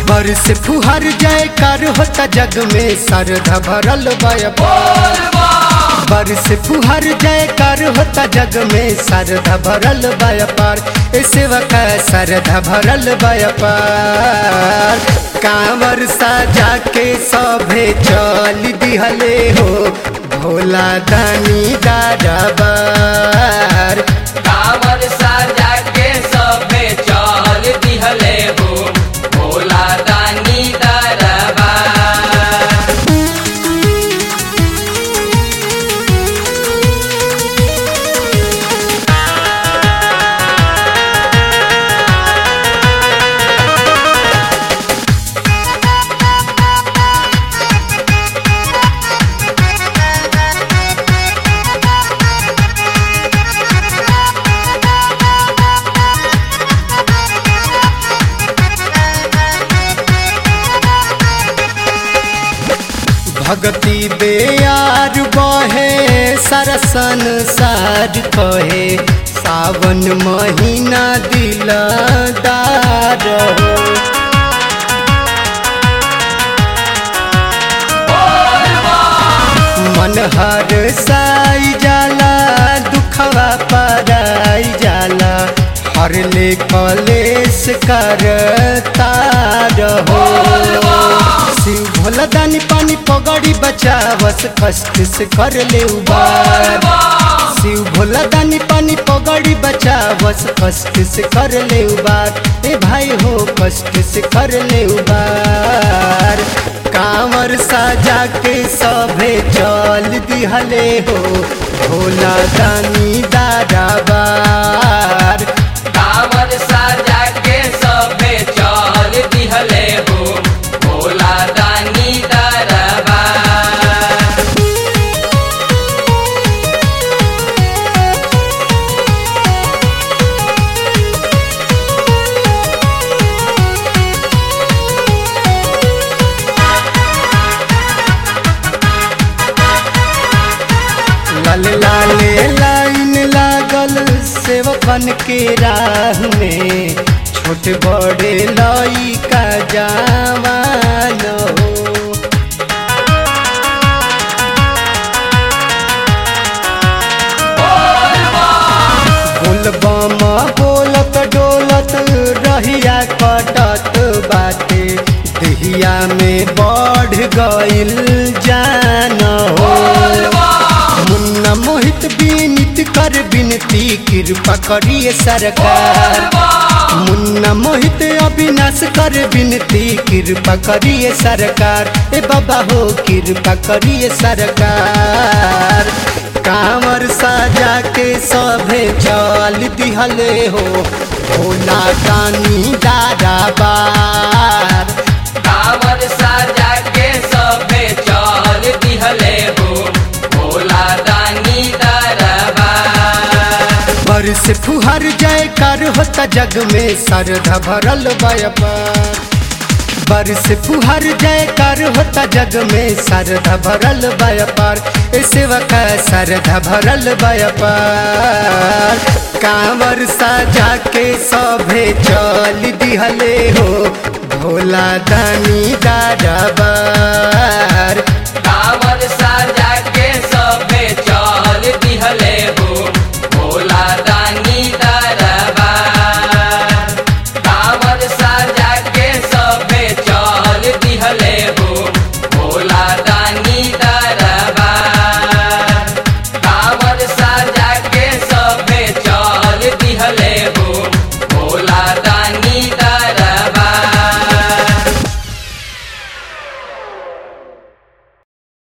बरस फुहर जय कर होता जग में सरधा भरल व्यापार बरस फुहर जय कर होता जग में सरधा भरल व्यापार ए सेवक सरधा भरल व्यापार कांवर साजा के सभे चल दिहले हो भोला दानी दाराबार कांवर साजा के सबे चल दिहले हो भोला दानी दरबार भगति बेयार बहे सरसन सार कहे सावन महीना दिलदार हो मन हर साई जाला दुखवा पराई जाला हर ले कलेश कर तार हो शिव भोला दानी पानी पगड़ी बचावस कष्ट से कर ले उबार शिव भोला दानी पानी पगड़ी बचावस कष्ट से कर ले उबार ए भाई हो कष्ट से कर ले उबार कांवर साजा के सभे चल दिहले हो भोला दानी दाराबार कांवर साजा के सबे चल दिहले हो भोला दानी दरबार लाल लाले लाइन लागल सेवकन के राह में छोटे बड़े लई का जवान हो बोलबम बोलत डोलत रहिया कटत बाटे दहिया में बढ़ गइल जान हो मुन्ना मोहित विनित कर विनती कृपा करिए सरकार मुन्ना मोहित अविनाश कर विनती कृपा करिए सरकार ए बाबा हो कृपा करिए सरकार कांवर साजा के सभे चल दिहले हो भोला दानी दाराबार कांवर साजा के सबे चल दिहले हो भोला दानी दरबार बरस फुहर जय कर होता जग में सरधा भरल व्यापार बरस फुहर जय कर होता जग में सरधा भरल व्यापार ए सेवक सरधा भरल व्यापार कांवर साजा के सभे चल दिहले हो भोला दानी दाराबार